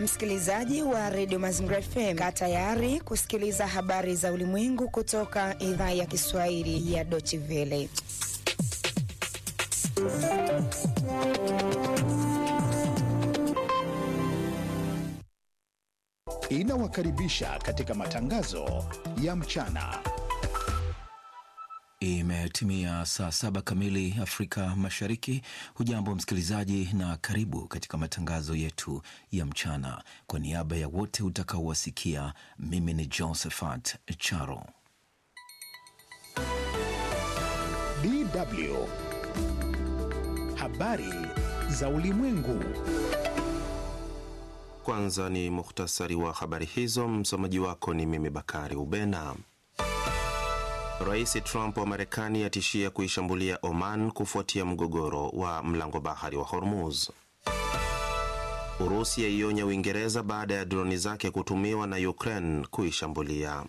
Msikilizaji wa redio Mazingira FM, kaa tayari kusikiliza habari za ulimwengu kutoka idhaa ya Kiswahili ya Deutsche Welle. Inawakaribisha katika matangazo ya mchana. Imetimia saa saba kamili Afrika Mashariki. Hujambo msikilizaji, na karibu katika matangazo yetu ya mchana. Kwa niaba ya wote utakaowasikia, mimi ni Josephat Charo. DW habari za ulimwengu. Kwanza ni muhtasari wa habari hizo. Msomaji wako ni mimi Bakari Ubena. Rais Trump wa Marekani atishia kuishambulia Oman kufuatia mgogoro wa mlango bahari wa Hormuz. Urusi yaionya Uingereza baada ya droni zake kutumiwa na Ukraine kuishambulia.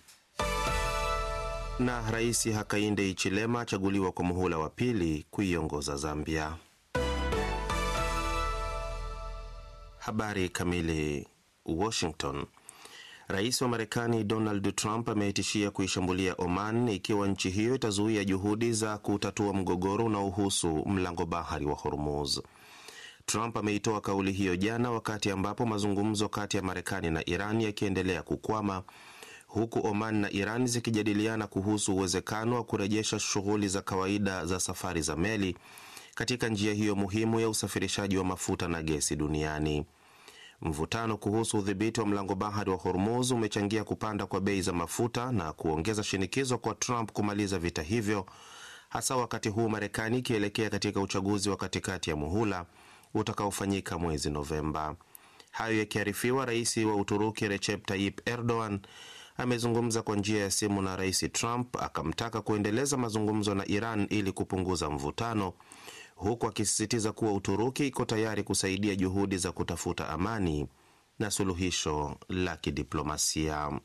Na Rais Hakainde Hichilema achaguliwa kwa muhula wa pili kuiongoza Zambia. Habari kamili. Washington. Rais wa Marekani Donald Trump ametishia kuishambulia Oman ikiwa nchi hiyo itazuia juhudi za kutatua mgogoro unaohusu mlango bahari wa Hormuz. Trump ameitoa kauli hiyo jana wakati ambapo mazungumzo kati ya Marekani na Iran yakiendelea kukwama huku Oman na Iran zikijadiliana kuhusu uwezekano wa kurejesha shughuli za kawaida za safari za meli katika njia hiyo muhimu ya usafirishaji wa mafuta na gesi duniani. Mvutano kuhusu udhibiti wa mlango bahari wa Hormuz umechangia kupanda kwa bei za mafuta na kuongeza shinikizo kwa Trump kumaliza vita hivyo, hasa wakati huu Marekani ikielekea katika uchaguzi wa katikati ya muhula utakaofanyika mwezi Novemba. Hayo yakiarifiwa, rais wa Uturuki Recep Tayyip Erdogan amezungumza kwa njia ya simu na rais Trump akamtaka kuendeleza mazungumzo na Iran ili kupunguza mvutano huku akisisitiza kuwa Uturuki iko tayari kusaidia juhudi za kutafuta amani na suluhisho la kidiplomasia.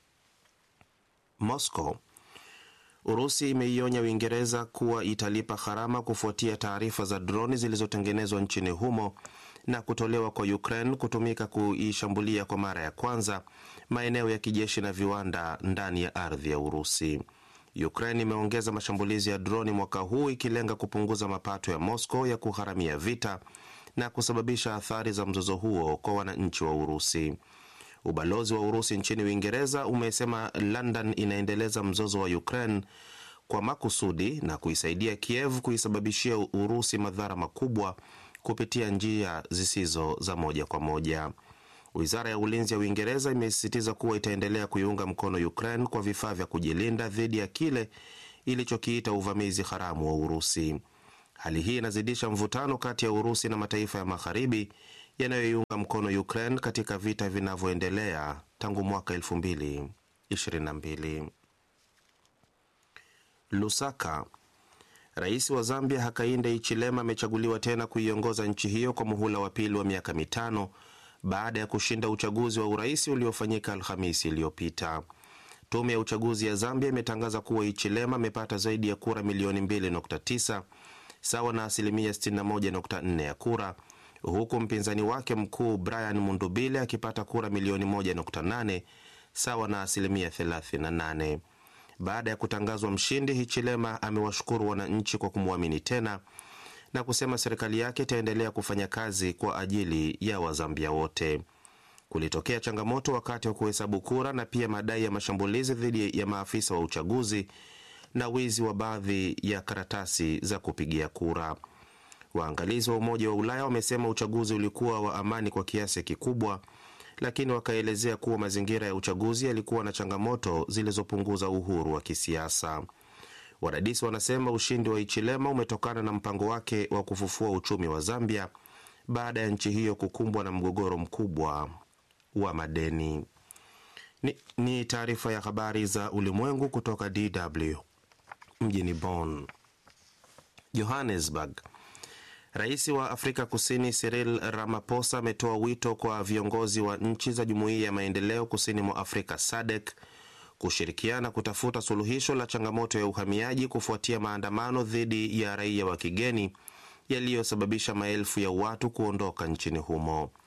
Moscow. Urusi imeionya Uingereza kuwa italipa gharama kufuatia taarifa za droni zilizotengenezwa nchini humo na kutolewa kwa Ukraine kutumika kuishambulia kwa mara ya kwanza maeneo ya kijeshi na viwanda ndani ya ardhi ya Urusi. Ukraine imeongeza mashambulizi ya droni mwaka huu ikilenga kupunguza mapato ya Moscow ya kugharamia vita na kusababisha athari za mzozo huo kwa wananchi wa Urusi. Ubalozi wa Urusi nchini Uingereza umesema London inaendeleza mzozo wa Ukraine kwa makusudi na kuisaidia Kiev kuisababishia Urusi madhara makubwa kupitia njia zisizo za moja kwa moja. Wizara ya ulinzi ya Uingereza imesisitiza kuwa itaendelea kuiunga mkono Ukraine kwa vifaa vya kujilinda dhidi ya kile ilichokiita uvamizi haramu wa Urusi. Hali hii inazidisha mvutano kati ya Urusi na mataifa ya magharibi yanayoiunga mkono Ukraine katika vita vinavyoendelea tangu mwaka 2022. Lusaka. Rais wa Zambia Hakainde Hichilema amechaguliwa tena kuiongoza nchi hiyo kwa muhula wa pili wa miaka mitano baada ya kushinda uchaguzi wa urais uliofanyika Alhamisi iliyopita. Tume ya uchaguzi ya Zambia imetangaza kuwa Hichilema amepata zaidi ya kura milioni 2.9 sawa na asilimia 61.4 ya kura, huku mpinzani wake mkuu Brian Mundubile akipata kura milioni 1.8 sawa na asilimia 38. Baada ya kutangazwa mshindi, Hichilema amewashukuru wananchi kwa kumwamini tena na kusema serikali yake itaendelea kufanya kazi kwa ajili ya Wazambia wote. Kulitokea changamoto wakati wa kuhesabu kura na pia madai ya mashambulizi dhidi ya maafisa wa uchaguzi na wizi wa baadhi ya karatasi za kupigia kura. Waangalizi wa Umoja wa Ulaya wamesema uchaguzi ulikuwa wa amani kwa kiasi kikubwa, lakini wakaelezea kuwa mazingira ya uchaguzi yalikuwa na changamoto zilizopunguza uhuru wa kisiasa. Wadadisi wanasema ushindi wa Hichilema umetokana na mpango wake wa kufufua uchumi wa Zambia baada ya nchi hiyo kukumbwa na mgogoro mkubwa wa madeni. Ni, ni taarifa ya habari za ulimwengu kutoka DW mjini Bonn. Johannesburg. Rais wa Afrika Kusini Cyril Ramaphosa ametoa wito kwa viongozi wa nchi za Jumuiya ya Maendeleo Kusini mwa Afrika SADC kushirikiana kutafuta suluhisho la changamoto ya uhamiaji kufuatia maandamano dhidi ya raia wa kigeni yaliyosababisha maelfu ya watu kuondoka nchini humo.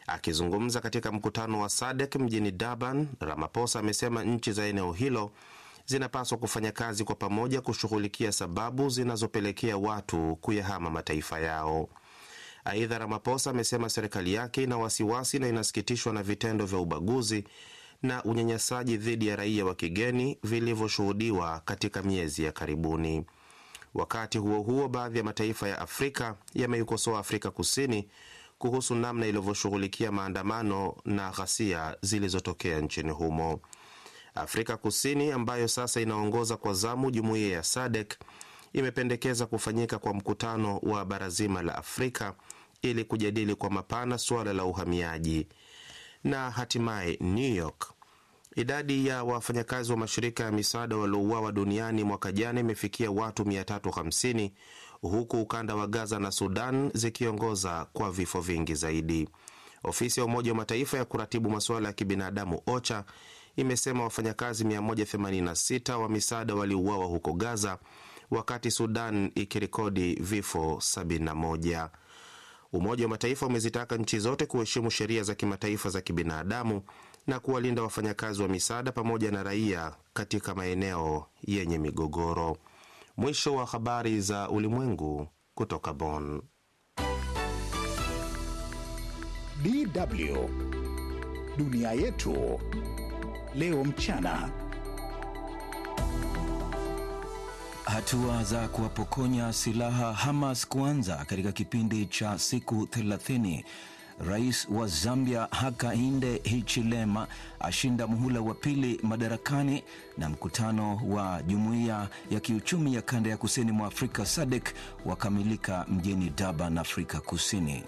Akizungumza katika mkutano wa SADC mjini Durban, Ramaphosa amesema nchi za eneo hilo zinapaswa kufanya kazi kwa pamoja kushughulikia sababu zinazopelekea watu kuyahama mataifa yao. Aidha, Ramaphosa amesema serikali yake ina wasiwasi na inasikitishwa na vitendo vya ubaguzi na unyanyasaji dhidi ya raia wa kigeni vilivyoshuhudiwa katika miezi ya karibuni. Wakati huo huo, baadhi ya mataifa ya Afrika yameikosoa Afrika Kusini kuhusu namna ilivyoshughulikia maandamano na ghasia zilizotokea nchini humo. Afrika Kusini ambayo sasa inaongoza kwa zamu jumuiya ya SADC imependekeza kufanyika kwa mkutano wa bara zima la Afrika ili kujadili kwa mapana suala la uhamiaji. Na hatimaye New York, idadi ya wafanyakazi wa mashirika ya misaada waliouawa duniani mwaka jana imefikia watu 350 huku ukanda wa Gaza na Sudan zikiongoza kwa vifo vingi zaidi. Ofisi ya Umoja wa Mataifa ya kuratibu masuala ya kibinadamu OCHA imesema wafanyakazi 186 wa misaada waliuawa huko Gaza, wakati Sudan ikirekodi vifo 71. Umoja wa Mataifa umezitaka nchi zote kuheshimu sheria za kimataifa za kibinadamu na kuwalinda wafanyakazi wa misaada pamoja na raia katika maeneo yenye migogoro. Mwisho wa habari za ulimwengu kutoka Bonn. DW dunia yetu leo mchana. Hatua za kuwapokonya silaha Hamas kuanza katika kipindi cha siku 30. Rais wa Zambia Hakainde Hichilema ashinda muhula wa pili madarakani, na mkutano wa jumuiya ya kiuchumi ya kanda ya kusini mwa Afrika SADC wakamilika mjini Durban, Afrika Kusini.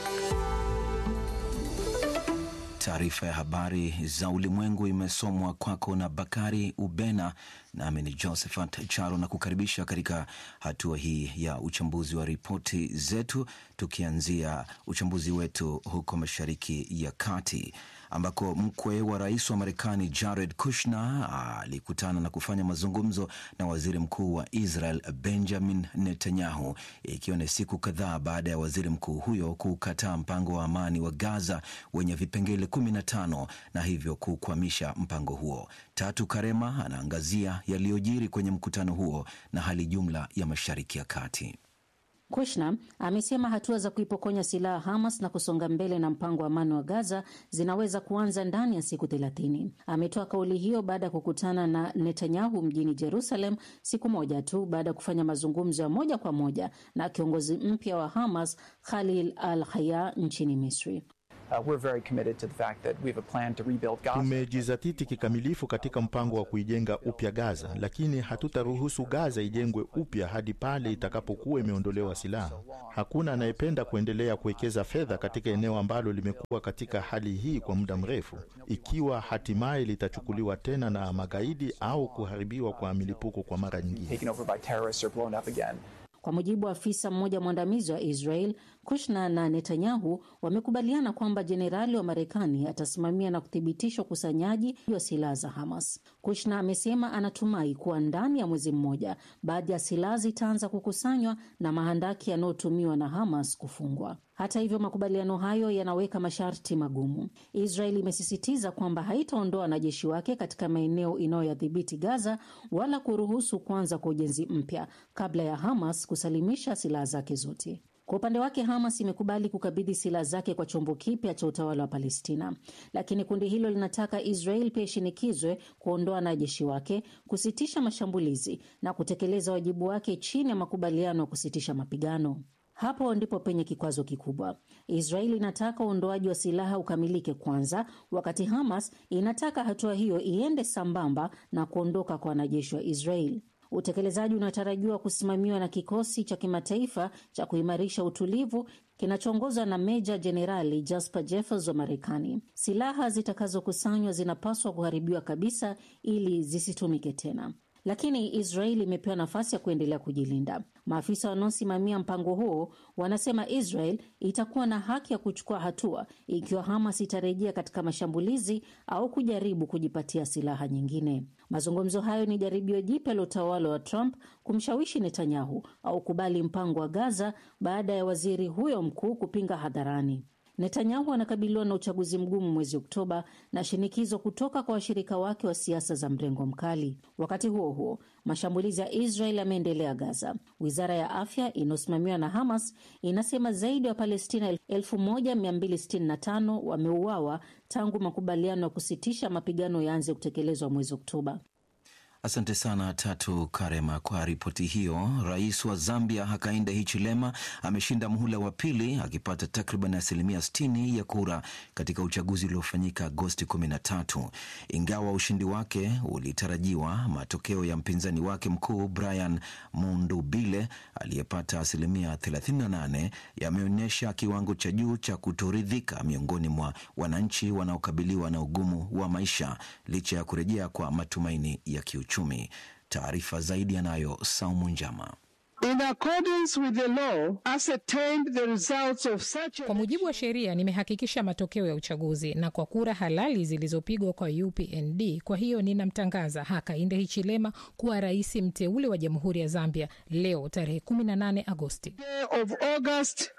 Taarifa ya habari za ulimwengu imesomwa kwako na Bakari Ubena, nami ni Josephat Charo na kukaribisha katika hatua hii ya uchambuzi wa ripoti zetu, tukianzia uchambuzi wetu huko Mashariki ya Kati ambako mkwe wa rais wa Marekani Jared Kushner alikutana na kufanya mazungumzo na waziri mkuu wa Israel Benjamin Netanyahu, ikiwa ni siku kadhaa baada ya waziri mkuu huyo kukataa mpango wa amani wa Gaza wenye vipengele 15 na hivyo kukwamisha mpango huo. Tatu Karema anaangazia yaliyojiri kwenye mkutano huo na hali jumla ya Mashariki ya Kati. Kushner amesema hatua za kuipokonya silaha Hamas na kusonga mbele na mpango wa amani wa Gaza zinaweza kuanza ndani ya siku thelathini. Ametoa kauli hiyo baada ya kukutana na Netanyahu mjini Jerusalem siku moja tu baada ya kufanya mazungumzo ya moja kwa moja na kiongozi mpya wa Hamas Khalil al-Haya nchini Misri. Tumejizatiti kikamilifu katika mpango wa kuijenga upya Gaza, lakini hatutaruhusu Gaza ijengwe upya hadi pale itakapokuwa imeondolewa silaha. Hakuna anayependa kuendelea kuwekeza fedha katika eneo ambalo limekuwa katika hali hii kwa muda mrefu, ikiwa hatimaye litachukuliwa tena na magaidi au kuharibiwa kwa milipuko kwa mara nyingine. Kwa mujibu wa afisa mmoja mwandamizi wa Israel, Kushner na Netanyahu wamekubaliana kwamba jenerali wa Marekani atasimamia na kuthibitisha ukusanyaji wa silaha za Hamas. Kushner amesema anatumai kuwa ndani ya mwezi mmoja baadhi ya silaha zitaanza kukusanywa na mahandaki yanayotumiwa na Hamas kufungwa. Hata hivyo, makubaliano hayo yanaweka masharti magumu. Israel imesisitiza kwamba haitaondoa wanajeshi wake katika maeneo inayoyadhibiti Gaza wala kuruhusu kuanza kwa ujenzi mpya kabla ya Hamas kusalimisha silaha zake zote. Kwa upande wake Hamas imekubali kukabidhi silaha zake kwa chombo kipya cha utawala wa Palestina, lakini kundi hilo linataka Israel pia ishinikizwe kuondoa wanajeshi wake, kusitisha mashambulizi na kutekeleza wajibu wake chini ya makubaliano ya kusitisha mapigano. Hapo ndipo penye kikwazo kikubwa. Israeli inataka uondoaji wa silaha ukamilike kwanza, wakati Hamas inataka hatua hiyo iende sambamba na kuondoka kwa wanajeshi wa Israeli. Utekelezaji unatarajiwa kusimamiwa na kikosi cha kimataifa cha kuimarisha utulivu kinachoongozwa na Meja Jenerali Jasper Jeffers wa Marekani. Silaha zitakazokusanywa zinapaswa kuharibiwa kabisa ili zisitumike tena, lakini Israeli imepewa nafasi ya kuendelea kujilinda. Maafisa wanaosimamia mpango huo wanasema Israel itakuwa na haki ya kuchukua hatua ikiwa Hamas itarejea katika mashambulizi au kujaribu kujipatia silaha nyingine. Mazungumzo hayo ni jaribio jipya la utawala wa Trump kumshawishi Netanyahu au kubali mpango wa Gaza baada ya waziri huyo mkuu kupinga hadharani. Netanyahu anakabiliwa na uchaguzi mgumu mwezi Oktoba na shinikizo kutoka kwa washirika wake wa siasa za mrengo mkali. Wakati huo huo, mashambulizi ya Israel yameendelea Gaza. Wizara ya afya inayosimamiwa na Hamas inasema zaidi ya Wapalestina 1265 wameuawa tangu makubaliano ya kusitisha mapigano yaanze kutekelezwa mwezi Oktoba. Asante sana Tatu Karema kwa ripoti hiyo. Rais wa Zambia Hakainde Hichilema ameshinda muhula wa pili akipata takriban asilimia 60 ya kura katika uchaguzi uliofanyika Agosti 13. Ingawa ushindi wake ulitarajiwa, matokeo ya mpinzani wake mkuu Brian Mundubile aliyepata asilimia 38 yameonyesha kiwango cha juu cha kutoridhika miongoni mwa wananchi wanaokabiliwa na ugumu wa maisha licha ya kurejea kwa matumaini ya kiuchumi. Taarifa zaidi yanayo Saumu Njama. In accordance with the law, ascertained the results of such a... Kwa mujibu wa sheria nimehakikisha matokeo ya uchaguzi na kwa kura halali zilizopigwa kwa UPND. Kwa hiyo ninamtangaza Hakainde Hichilema kuwa rais mteule wa Jamhuri ya Zambia leo tarehe 18 Agosti. day of August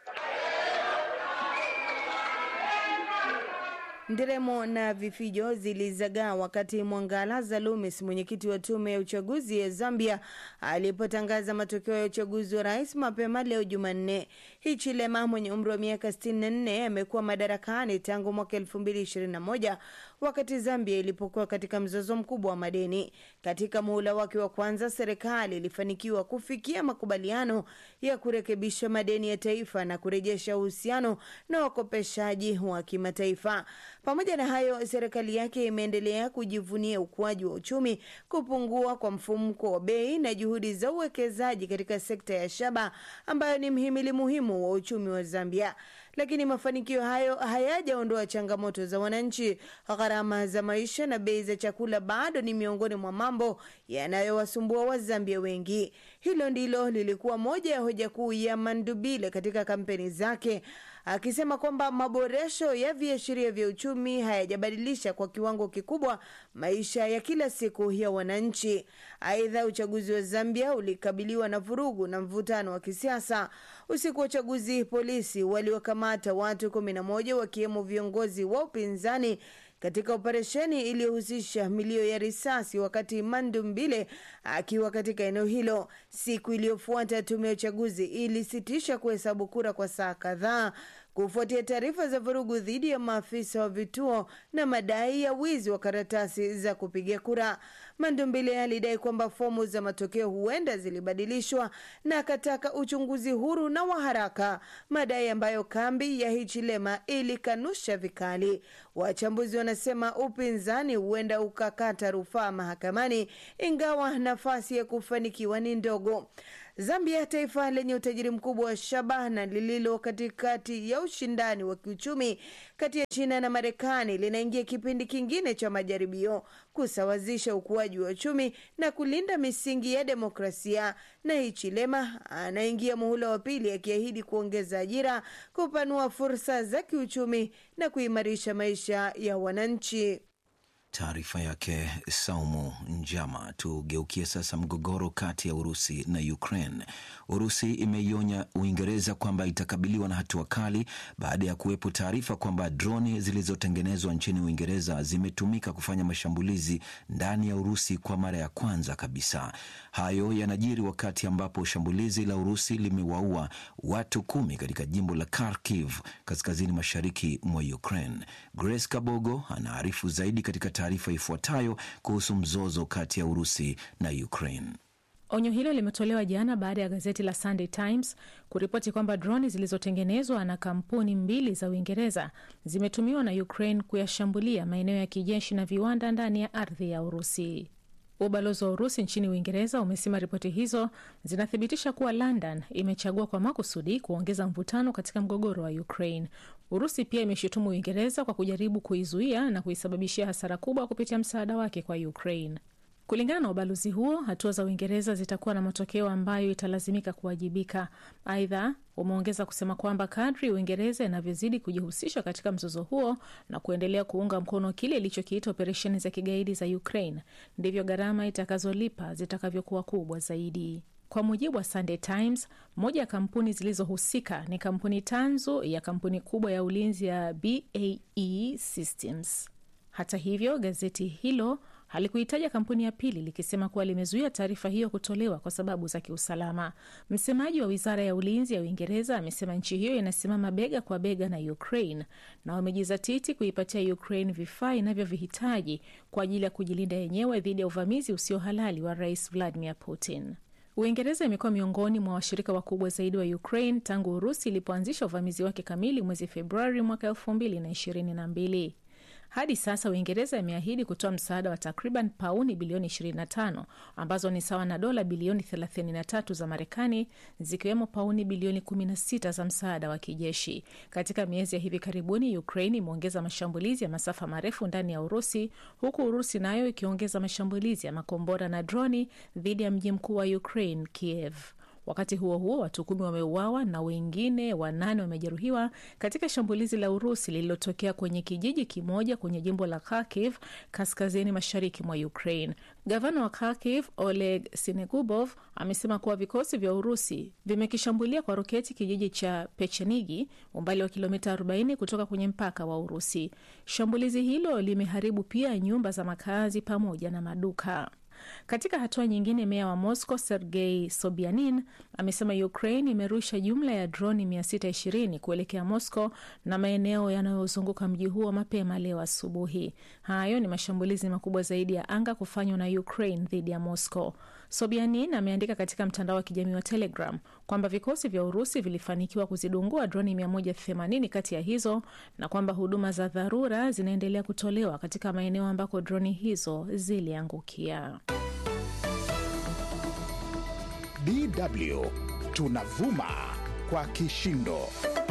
Nderemo na vifijo zilizagaa wakati Mwangalaza Lumis, mwenyekiti wa tume ya uchaguzi ya Zambia, alipotangaza matokeo ya uchaguzi wa rais mapema leo Jumanne. Hichilema mwenye umri wa miaka 64 amekuwa madarakani tangu mwaka 2021 wakati Zambia ilipokuwa katika mzozo mkubwa wa madeni. Katika muhula wake wa kwanza, serikali ilifanikiwa kufikia makubaliano ya kurekebisha madeni ya taifa na kurejesha uhusiano na wakopeshaji wa kimataifa. Pamoja na hayo, serikali yake imeendelea kujivunia ukuaji wa uchumi, kupungua kwa mfumuko wa bei na juhudi za uwekezaji katika sekta ya shaba ambayo ni mhimili muhimu wa uchumi wa Zambia. Lakini mafanikio hayo hayajaondoa changamoto za wananchi. Gharama za maisha na bei za chakula bado ni miongoni mwa mambo yanayowasumbua Wazambia wengi. Hilo ndilo lilikuwa moja ya hoja kuu ya Mandubile katika kampeni zake, akisema kwamba maboresho ya viashiria vya uchumi hayajabadilisha kwa kiwango kikubwa maisha ya kila siku ya wananchi. Aidha, uchaguzi wa Zambia ulikabiliwa na vurugu na mvutano wa kisiasa. Usiku wa uchaguzi, polisi waliokamata watu kumi na moja wakiwemo viongozi wa upinzani katika operesheni iliyohusisha milio ya risasi wakati Mandumbile akiwa katika eneo hilo. Siku iliyofuata tume ya uchaguzi ilisitisha kuhesabu kura kwa saa kadhaa kufuatia taarifa za vurugu dhidi ya maafisa wa vituo na madai ya wizi wa karatasi za kupiga kura. Mandumbile alidai kwamba fomu za matokeo huenda zilibadilishwa na akataka uchunguzi huru na wa haraka, madai ambayo kambi ya Hichilema ilikanusha vikali. Wachambuzi wanasema upinzani huenda ukakata rufaa mahakamani, ingawa nafasi ya kufanikiwa ni ndogo. Zambia, taifa lenye utajiri mkubwa wa shaba na lililo katikati ya ushindani wa kiuchumi kati ya China na Marekani, linaingia kipindi kingine cha majaribio kusawazisha ukuaji wa uchumi na kulinda misingi ya demokrasia. Na Hichilema anaingia muhula wa pili akiahidi kuongeza ajira, kupanua fursa za kiuchumi na kuimarisha maisha ya wananchi. Taarifa yake Saumu Njama. Tugeukie sasa mgogoro kati ya Urusi na Ukraine. Urusi imeionya Uingereza kwamba itakabiliwa na hatua kali baada ya kuwepo taarifa kwamba droni zilizotengenezwa nchini Uingereza zimetumika kufanya mashambulizi ndani ya Urusi kwa mara ya kwanza kabisa. Hayo yanajiri wakati ambapo shambulizi la Urusi limewaua watu kumi katika jimbo la Kharkiv, kaskazini mashariki mwa Ukraine. Grace Kabogo anaarifu zaidi katika taarifa ifuatayo kuhusu mzozo kati ya Urusi na Ukraine. Onyo hilo limetolewa jana baada ya gazeti la Sunday Times kuripoti kwamba droni zilizotengenezwa na kampuni mbili za Uingereza zimetumiwa na Ukraine kuyashambulia maeneo ya kijeshi na viwanda ndani ya ardhi ya Urusi. Ubalozi wa Urusi nchini Uingereza umesema ripoti hizo zinathibitisha kuwa London imechagua kwa makusudi kuongeza mvutano katika mgogoro wa Ukraine. Urusi pia imeshutumu Uingereza kwa kujaribu kuizuia na kuisababishia hasara kubwa kupitia msaada wake kwa Ukraine. Kulingana na ubalozi huo, hatua za Uingereza zitakuwa na matokeo ambayo italazimika kuwajibika. Aidha, umeongeza kusema kwamba kadri Uingereza inavyozidi kujihusisha katika mzozo huo na kuendelea kuunga mkono kile ilichokiita operesheni za kigaidi za Ukraine, ndivyo gharama itakazolipa zitakavyokuwa kubwa zaidi. Kwa mujibu wa Sunday Times, moja ya kampuni zilizohusika ni kampuni tanzu ya kampuni kubwa ya ulinzi ya BAE Systems. Hata hivyo, gazeti hilo halikuitaja kampuni ya pili likisema kuwa limezuia taarifa hiyo kutolewa kwa sababu za kiusalama. Msemaji wa wizara ya ulinzi ya Uingereza amesema nchi hiyo inasimama bega kwa bega na Ukraine na wamejizatiti kuipatia Ukraine vifaa inavyovihitaji kwa ajili ya kujilinda yenyewe dhidi ya uvamizi usio halali wa Rais Vladimir Putin. Uingereza imekuwa miongoni mwa washirika wakubwa zaidi wa Ukraine tangu Urusi ilipoanzisha uvamizi wake kamili mwezi Februari mwaka elfu mbili na ishirini na mbili. Hadi sasa Uingereza imeahidi kutoa msaada wa takriban pauni bilioni 25 ambazo ni sawa na dola bilioni 33 za Marekani, zikiwemo pauni bilioni 16 za msaada wa kijeshi. Katika miezi ya hivi karibuni, Ukraine imeongeza mashambulizi ya masafa marefu ndani ya Urusi, huku Urusi nayo ikiongeza mashambulizi ya makombora na droni dhidi ya mji mkuu wa Ukraine, Kiev. Wakati huo huo, watu kumi wameuawa na wengine wanane wamejeruhiwa katika shambulizi la Urusi lililotokea kwenye kijiji kimoja kwenye jimbo la Kharkiv kaskazini mashariki mwa Ukraine. Gavana wa Kharkiv Oleg Sinegubov amesema kuwa vikosi vya Urusi vimekishambulia kwa roketi kijiji cha Pechenigi, umbali wa kilomita 40 kutoka kwenye mpaka wa Urusi. Shambulizi hilo limeharibu pia nyumba za makazi pamoja na maduka. Katika hatua nyingine, meya wa Moscow Sergei Sobyanin amesema Ukraine imerusha jumla ya droni 620 kuelekea Moscow na maeneo yanayozunguka mji huo mapema leo asubuhi. Hayo ni mashambulizi makubwa zaidi ya anga kufanywa na Ukraine dhidi ya Moscow. Sobyanin ameandika katika mtandao wa kijamii wa Telegram kwamba vikosi vya Urusi vilifanikiwa kuzidungua droni 180 kati ya hizo na kwamba huduma za dharura zinaendelea kutolewa katika maeneo ambako droni hizo ziliangukia. DW tunavuma kwa kishindo.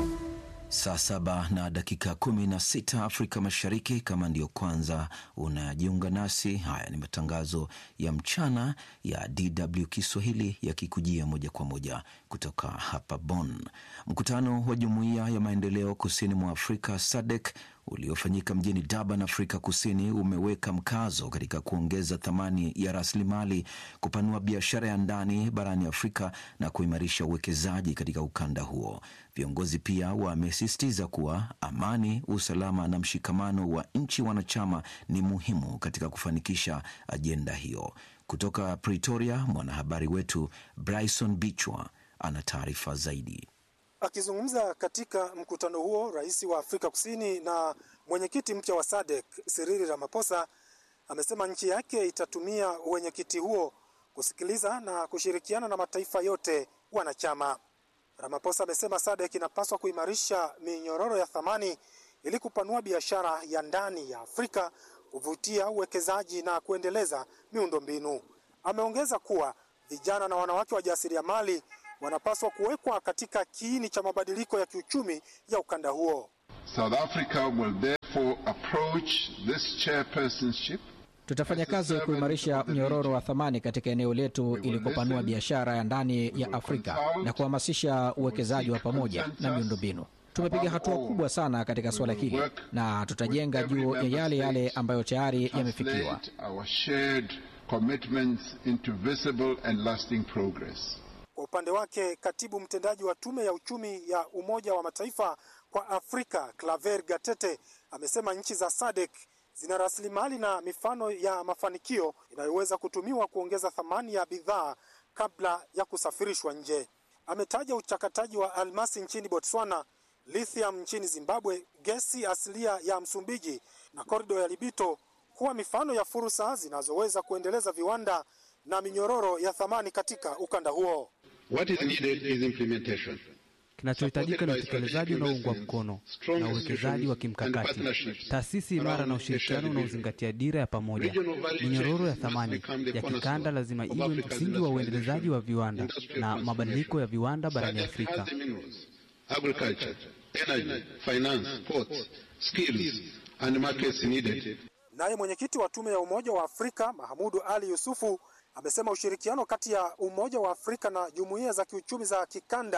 Saa saba na dakika kumi na sita Afrika Mashariki. Kama ndiyo kwanza unajiunga nasi, haya ni matangazo ya mchana ya DW Kiswahili yakikujia moja kwa moja kutoka hapa Bonn. Mkutano wa Jumuiya ya Maendeleo Kusini mwa Afrika SADC uliofanyika mjini Durban, Afrika Kusini, umeweka mkazo katika kuongeza thamani ya rasilimali, kupanua biashara ya ndani barani Afrika na kuimarisha uwekezaji katika ukanda huo. Viongozi pia wamesisitiza kuwa amani, usalama na mshikamano wa nchi wanachama ni muhimu katika kufanikisha ajenda hiyo. Kutoka Pretoria, mwanahabari wetu Bryson Bichwa ana taarifa zaidi. Akizungumza katika mkutano huo, rais wa Afrika Kusini na mwenyekiti mpya wa SADC Cyril Ramaphosa amesema nchi yake itatumia uwenyekiti huo kusikiliza na kushirikiana na mataifa yote wanachama. Ramaphosa amesema SADC inapaswa kuimarisha minyororo ya thamani ili kupanua biashara ya ndani ya Afrika, kuvutia uwekezaji na kuendeleza miundombinu. Ameongeza kuwa vijana na wanawake wajasiriamali wanapaswa kuwekwa katika kiini cha mabadiliko ya kiuchumi ya ukanda huo. South Africa will therefore approach this chairpersonship Tutafanya kazi ya kuimarisha mnyororo wa thamani katika eneo letu ili kupanua biashara ya ndani ya Afrika na kuhamasisha uwekezaji wa pamoja na miundombinu. Tumepiga hatua kubwa sana katika suala hili na tutajenga juu ya yale yale ambayo tayari yamefikiwa. our shared commitments into visible and lasting progress. Kwa upande wake, katibu mtendaji wa tume ya uchumi ya Umoja wa Mataifa kwa Afrika Claver Gatete amesema nchi za SADC zina rasilimali na mifano ya mafanikio inayoweza kutumiwa kuongeza thamani ya bidhaa kabla ya kusafirishwa nje. Ametaja uchakataji wa almasi nchini Botswana, lithium nchini Zimbabwe, gesi asilia ya Msumbiji na korido ya Libito kuwa mifano ya fursa zinazoweza kuendeleza viwanda na minyororo ya thamani katika ukanda huo. What is needed is implementation. Kinachohitajika ni utekelezaji unaoungwa mkono na uwekezaji wa kimkakati, taasisi imara na ushirikiano unaozingatia dira ya pamoja. Minyororo ya thamani ya kikanda lazima iwe msingi wa uendelezaji wa viwanda na mabadiliko ya viwanda barani Afrika. Agriculture, energy, finance, ports, skills and markets needed. Naye mwenyekiti wa tume ya Umoja wa Afrika Mahamudu Ali Yusufu amesema ushirikiano kati ya Umoja wa Afrika na jumuiya za kiuchumi za kikanda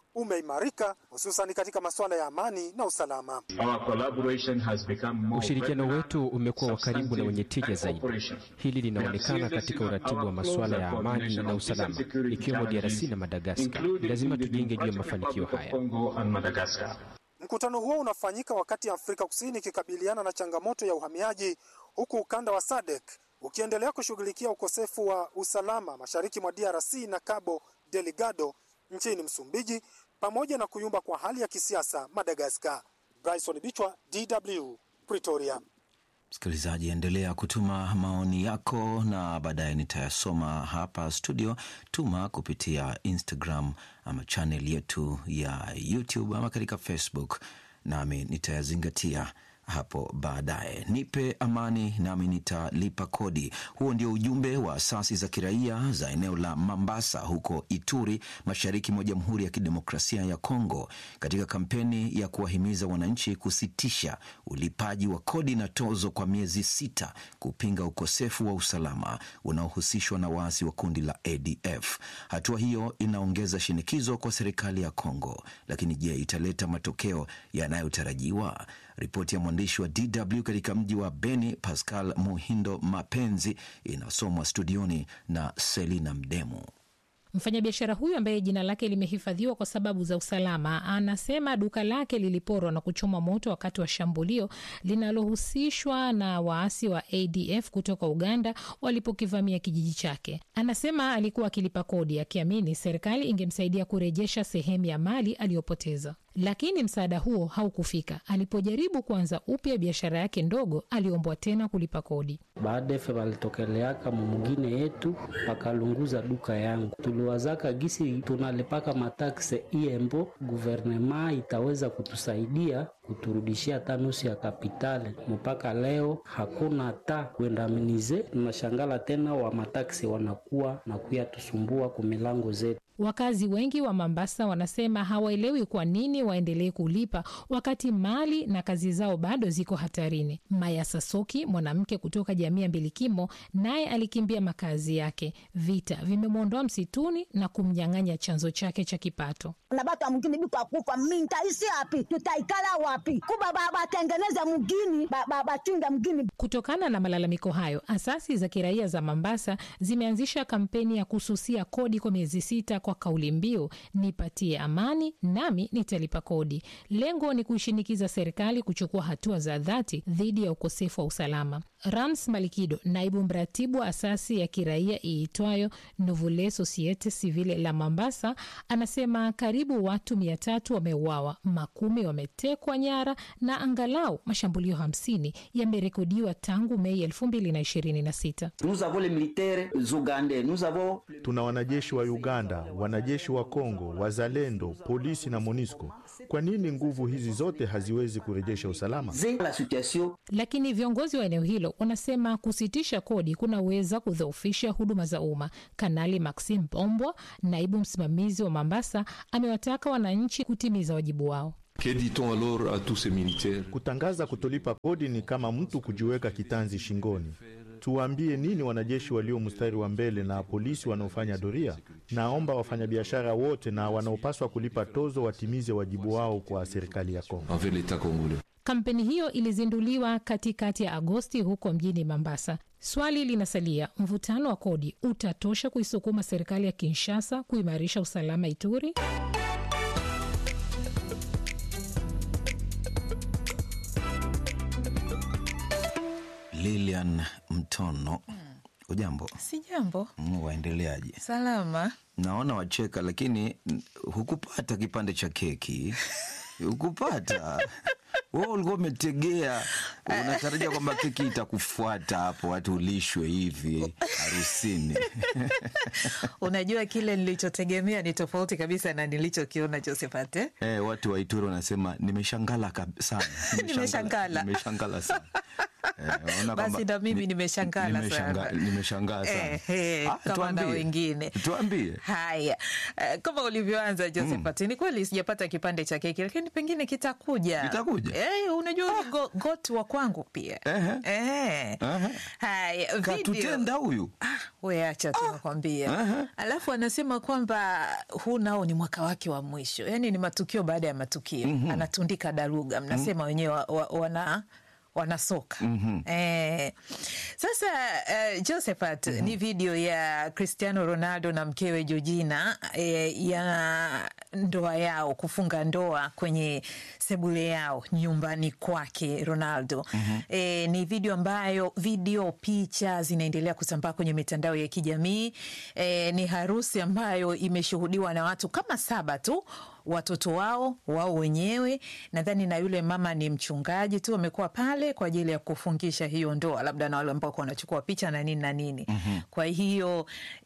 umeimarika hususan katika masuala ya amani na usalama. Ushirikiano wetu umekuwa wa karibu na wenye tija zaidi. Hili linaonekana katika uratibu wa masuala ya amani na usalama, ikiwemo DRC na Madagaskar. Lazima tujenge juu ya mafanikio haya. Mkutano huo unafanyika wakati Afrika Kusini ikikabiliana na changamoto ya uhamiaji, huku ukanda wa SADC ukiendelea kushughulikia ukosefu wa usalama mashariki mwa DRC na Cabo Delgado nchini Msumbiji, pamoja na kuyumba kwa hali ya kisiasa Madagaskar. Bryson Bichwa, DW, Pretoria. Msikilizaji, endelea kutuma maoni yako na baadaye nitayasoma hapa studio. Tuma kupitia Instagram ama channel yetu ya YouTube ama katika Facebook, nami nitayazingatia hapo baadaye. Nipe amani nami nitalipa kodi. Huo ndio ujumbe wa asasi za kiraia za eneo la Mambasa huko Ituri, mashariki mwa Jamhuri ya Kidemokrasia ya Kongo, katika kampeni ya kuwahimiza wananchi kusitisha ulipaji wa kodi na tozo kwa miezi sita, kupinga ukosefu wa usalama unaohusishwa na waasi wa kundi la ADF. Hatua hiyo inaongeza shinikizo kwa serikali ya Kongo, lakini je, italeta matokeo yanayotarajiwa? Ripoti ya mwandishi wa DW katika mji wa Beni, Pascal Muhindo Mapenzi, inasomwa studioni na Selina Mdemu. Mfanyabiashara huyu ambaye jina lake limehifadhiwa kwa sababu za usalama anasema duka lake liliporwa na kuchoma moto wakati wa shambulio linalohusishwa na waasi wa ADF kutoka Uganda walipokivamia kijiji chake. Anasema alikuwa akilipa kodi akiamini serikali ingemsaidia kurejesha sehemu ya mali aliyopoteza, lakini msaada huo haukufika. Alipojaribu kuanza upya biashara yake ndogo, aliombwa tena kulipa kodi. Baadaye walitokeleaka mumugine yetu wakalunguza duka yangu, tuliwazaka gisi tunalipaka matakse iembo, guvernema itaweza kutusaidia kuturudishia hata nusu ya kapitali. Mpaka leo hakuna hata kuendaminize. Tunashangala tena wa mataksi wanakuwa na kuya tusumbua kumilango zetu. Wakazi wengi wa Mombasa wanasema hawaelewi kwa nini waendelee kulipa wakati mali na kazi zao bado ziko hatarini. Maya Sasoki, mwanamke kutoka jamii ya Mbilikimo, naye alikimbia makazi yake. Vita vimemwondoa msituni na kumnyang'anya chanzo chake cha kipato. na batu mgini biko kufa mintaisi api tutaikala wapi kuba batengeneze mgini bachunga mgini. Kutokana na malalamiko hayo, asasi za kiraia za Mombasa zimeanzisha kampeni ya kususia kodi kwa miezi sita kwa kauli mbiu nipatie amani nami nitalipa kodi. Lengo ni kuishinikiza serikali kuchukua hatua za dhati dhidi ya ukosefu wa usalama. Rams Malikido, naibu mratibu wa asasi ya kiraia iitwayo Nouvelle Societe Civile la Mombasa, anasema karibu watu mia tatu wameuawa, makumi wametekwa nyara na angalau mashambulio hamsini yamerekodiwa tangu Mei elfu mbili na ishirini na sita. Tuna wanajeshi wa Uganda, wanajeshi wa Kongo, wazalendo, polisi na MONUSCO. Kwa nini nguvu hizi zote haziwezi kurejesha usalama? Lakini viongozi wa eneo hilo wanasema kusitisha kodi kunaweza kudhoofisha huduma za umma. Kanali Maxim Bombwa, naibu msimamizi wa Mombasa, amewataka wananchi kutimiza wajibu wao. Kutangaza kutolipa kodi ni kama mtu kujiweka kitanzi shingoni. Tuwaambie nini wanajeshi walio mstari wa mbele na polisi wanaofanya doria? Naomba wafanyabiashara wote na wanaopaswa kulipa tozo watimize wajibu wao kwa serikali ya Kongo. Kampeni hiyo ilizinduliwa katikati ya Agosti huko mjini Mombasa. Swali linasalia, mvutano wa kodi utatosha kuisukuma serikali ya Kinshasa kuimarisha usalama Ituri? Lilian Mtono, ujambo? Si jambo. Mm, waendeleaje? Salama. Naona wacheka, lakini mm, hukupata kipande cha keki hukupata wewe ulikuwa umetegea, unatarajia kwamba keki itakufuata hapo, watu ulishwe hivi harusini. Unajua, kile nilichotegemea ni tofauti kabisa na nilichokiona Josephat. Eh, Eh, watu wa Ituri wanasema nimeshangala kab- sana, Nimeshangala. nimeshangala sana Naona Basi kwamba na mimi ni- nimeshangala nimeshanga- sana. nimeshangaa sana. Eh, eh, Ah, kama na tuambie. wengine Tuambie. haya eh, kama ulivyoanza Josephat ni kweli sijapata kipande cha keki lakini pengine kitakuja Kitakuja? eh, unajua ah. go, got wa kwangu pia eh. haya video Katutenda huyu we acha tu nakwambia alafu anasema kwamba huu nao ni mwaka wake wa mwisho yaani ni matukio baada ya matukio Mhm. anatundika daruga mnasema wenyewe wa, wa, wana wanasoka Mhm. eh, sasa uh, Josephat ni video ya Cristiano Ronaldo na mkewe Georgina eh, ya ndoa yao kufunga ndoa kwenye sebule yao nyumbani kwake Ronaldo Mhm. e, ni video ambayo video picha zinaendelea kusambaa kwenye mitandao ya kijamii e, ni harusi ambayo imeshuhudiwa na watu kama saba tu watoto wao wao wenyewe nadhani na yule mama ni mchungaji tu amekuwa pale kwa ajili ya kufungisha hiyo ndoa labda na wale ambao wanachukua picha na nini na nini Mhm. kwa hiyo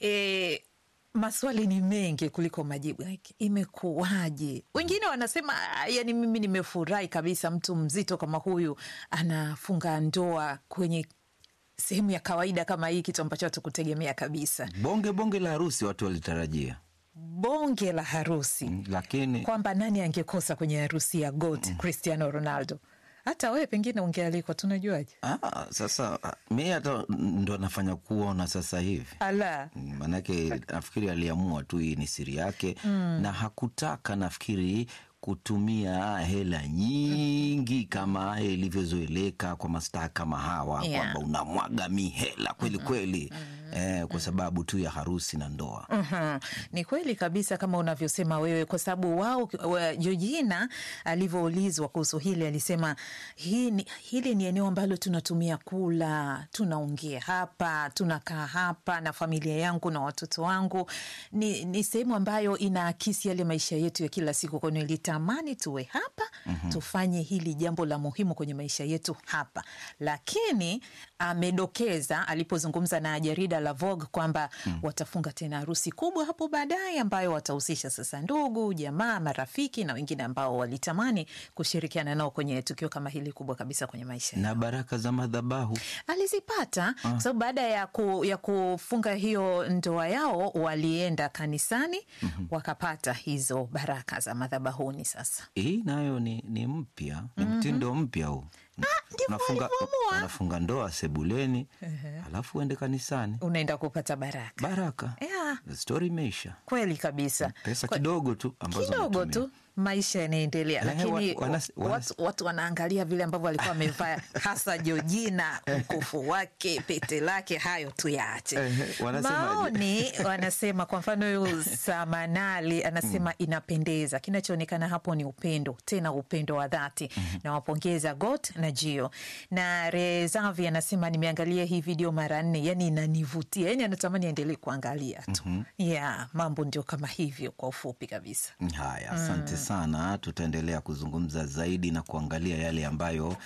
e, maswali ni mengi kuliko majibu Like, imekuwaje wengine wanasema "Ah, yani mimi nimefurahi kabisa mtu mzito kama huyu anafunga ndoa kwenye sehemu ya kawaida kama hii kitu ambacho hatukutegemea kabisa bonge bonge la harusi watu walitarajia bonge la harusi lakini kwamba nani angekosa kwenye harusi ya got cristiano ronaldo hata wewe pengine ungealikwa tunajuaje ah, sasa ah, mi hata ndo nafanya kuona sasa hivi ala manake nafikiri aliamua tu hii ni siri yake Mm. na hakutaka nafikiri kutumia hela nyingi kama ilivyozoeleka kwa mastaa kama hawa Yeah. kwamba unamwaga mihela kweli kweli eh, kwa sababu tu ya harusi na ndoa Mhm. Ni kweli kabisa kama unavyosema wewe, kwa sababu wao wa- Georgina alivyoulizwa kuhusu hili alisema hii ni, hili ni eneo ambalo tunatumia kula, tunaongea hapa, tunakaa hapa na familia yangu na watoto wangu. Ni, ni sehemu ambayo inaakisi yale maisha yetu ya kila siku, kwa hiyo nilitamani tuwe hapa Mhm. tufanye hili jambo la muhimu kwenye maisha yetu hapa, lakini amedokeza alipozungumza na jarida la Vogue kwamba Mm. watafunga tena harusi kubwa hapo baadaye ambayo watahusisha sasa ndugu, jamaa, marafiki na wengine ambao walitamani kushirikiana nao kwenye tukio kama hili kubwa kabisa kwenye maisha na baraka za madhabahu alizipata kwa sababu baada ya, ku, ya kufunga hiyo ndoa yao walienda kanisani wakapata hizo baraka za madhabahuni sasa hii nayo ni, ni mpya ni mtindo mpya huu unafunga, unafunga ndoa sebuleni alafu uende kanisani unaenda kupata baraka baraka yeah, stori imeisha kweli kabisa pesa Kwa- kidogo tu ambazo kidogo unatumia. tu maisha yanaendelea Eh, lakini wa- wanas- wanas- watu, watu wanaangalia vile ambavyo alikuwa amevaa hasa Georgina mkufu wake pete lake hayo tuyaache Eh, wanasemaje? maoni wanasema kwa mfano huyu Samanali anasema inapendeza kinachoonekana hapo ni upendo tena upendo wa dhati nawapongeza Got na Gio na Rezavi anasema nimeangalia hii video mara nne yani inanivutia yani anatamani aendelee kuangalia tu Mhm. yeah, mambo ndio kama hivyo kwa ufupi kabisa Haya, asante Mm. sana. Tutaendelea kuzungumza zaidi na kuangalia yale ambayo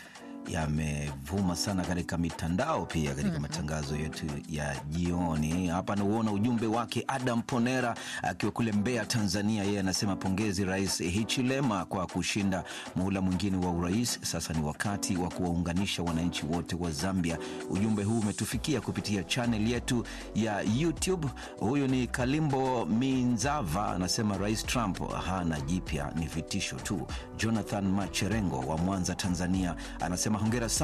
yamevuma sana katika mitandao pia katika Mhm. matangazo yetu ya jioni. Hapa nauona ujumbe wake Adam Ponera akiwa kule Mbeya, Tanzania. Yeye anasema pongezi Rais Hichilema kwa kushinda muhula mwingine wa urais. Sasa ni wakati wa kuwaunganisha wananchi wote wa Zambia. Ujumbe huu umetufikia kupitia chanel yetu ya YouTube. Huyu ni Kalimbo Minzava anasema Rais Trump hana jipya, ni vitisho tu. Jonathan Macherengo wa Mwanza, Tanzania anasema hongera sana